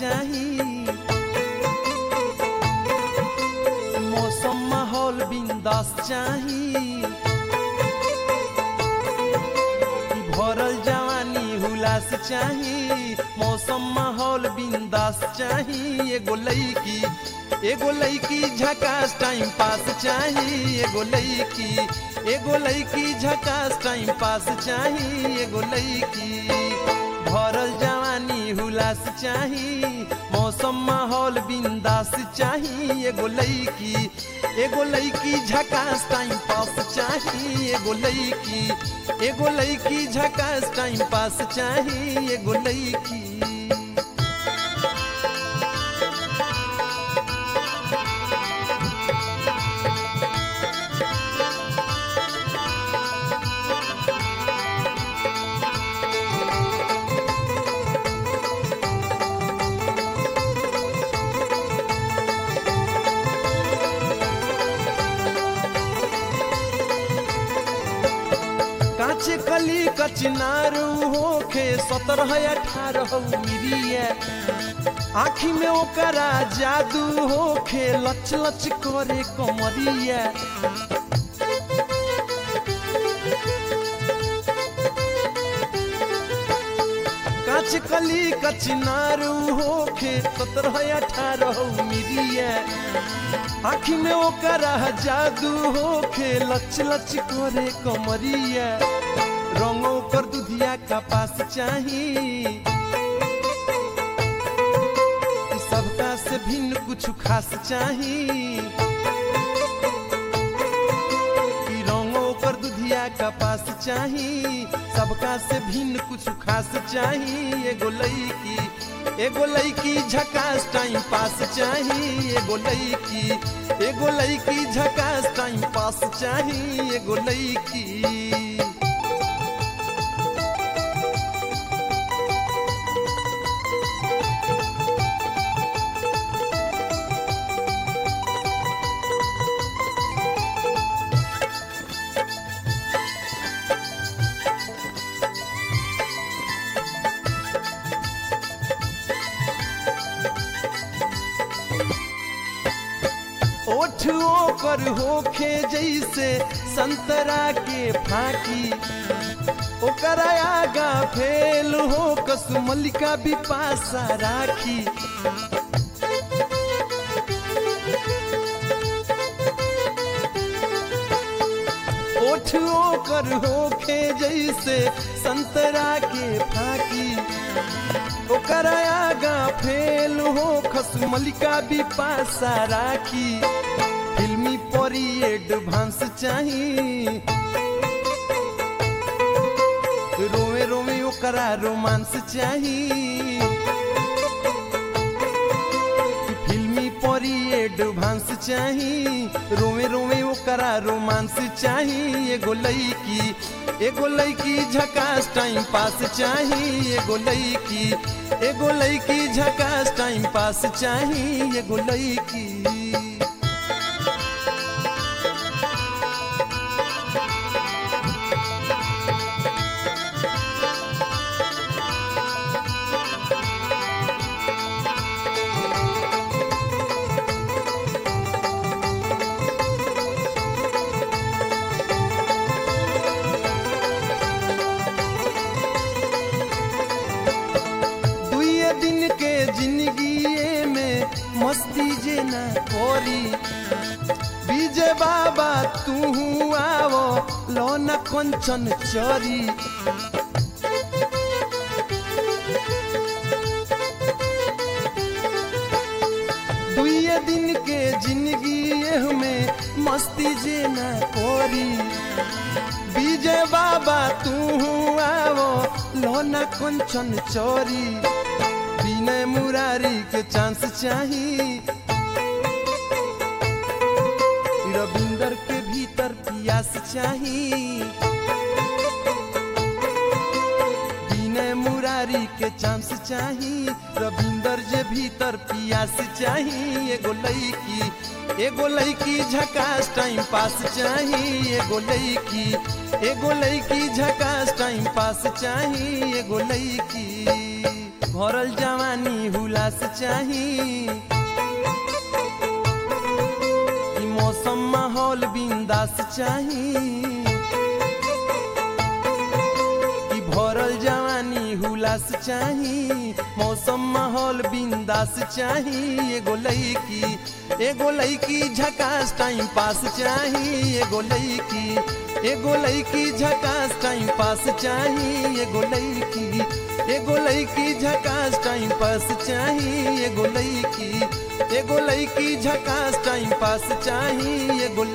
चाही मौसम माहौल बिंदास चाही भरल जवानी हुलास चाही मौसम माहौल बिंदास चाही एगो लईकी एगो लईकी झकास टाइम पास चाही एगो लईकी एगो लईकी झकास टाइम पास चाही एगो लईकी भरल जवानी हुलास चाही मौसम माहौल बिंदास चाही एगो लईकी एगो लईकी झकास टाइम पास चाही एगो लईकी एगो लईकी झकास टाइम पास चाही एगो लईकी काचे कली कचनारू होखे सत्रह अठारह मिरिया आखी में ओकरा जादू होखे लच लच करे कमरिया काच कली कचनारू होखे सत्रह अठारह मिरिया आखी में ओकरा जादू होखे लच लच करे कमरिया रंगों कर दुधिया का पास चाही सबका से भिन्न कुछ खास चाही ई रंगों कर दुधिया का पास चाही सबका से भिन्न कुछ खास चाही एगो लईकी एगो लईकी झकास टाइम पास चाही एगो लईकी एगो लईकी झकास टाइम पास चाही एगो लईकी ओठ ओकर होखे जैसे संतरा के फाकी ओकरा आगा फेल हो कसमलिका बिपासा राखी ओठ ओकर होखे जैसे संतरा के फाकी ओकरा आगा फेल हो खसमलिका बिपासा राखी फिल्मी परी एडवांस चाही रोवे रोवे ओकरा रोमांस चाही फिल्मी परी एडवांस चाही रोवे रोवे ओकरा रोमांस चाही एगो लईकी एगो लईकी झकास टाइम पास चाही एगो लईकी एगो लईकी झकास टाइम पास चाही एगो लईकी दुए दिन के जिंदगी में मस्ती जे न कोरी विजय बाबा तू आवो लोना कंचन चोरी दुए दिन के जिंदगी में मस्ती जे न कोरी विजय बाबा तू आवो लोना कंचन चोरी विनय मुरारी के चांस चाही रविंदर के भीतर पियास चाही विनय मुरारी के चांस चाही रविंदर जे भीतर पियास चाही एगो लईकी एगो लईकी झकास टाइम पास चाही एगो लईकी एगो लईकी झकास टाइम पास चाही एगो लईकी भरल जवानी हुलास चाही ई मौसम माहौल बिंदास चाही ई भरल जवानी हुलास चाही मौसम माहौल बिंदास चाही एगो लईकी एगो लईकी झकास टाइम पास चाही एगो लईकी एगो लईकी झकास टाइम पास चाही एगो लईकी एगो लईकी झकास टाइम पास चाही एगो लईकी एगो लईकी झकास टाइम पास चाही एगो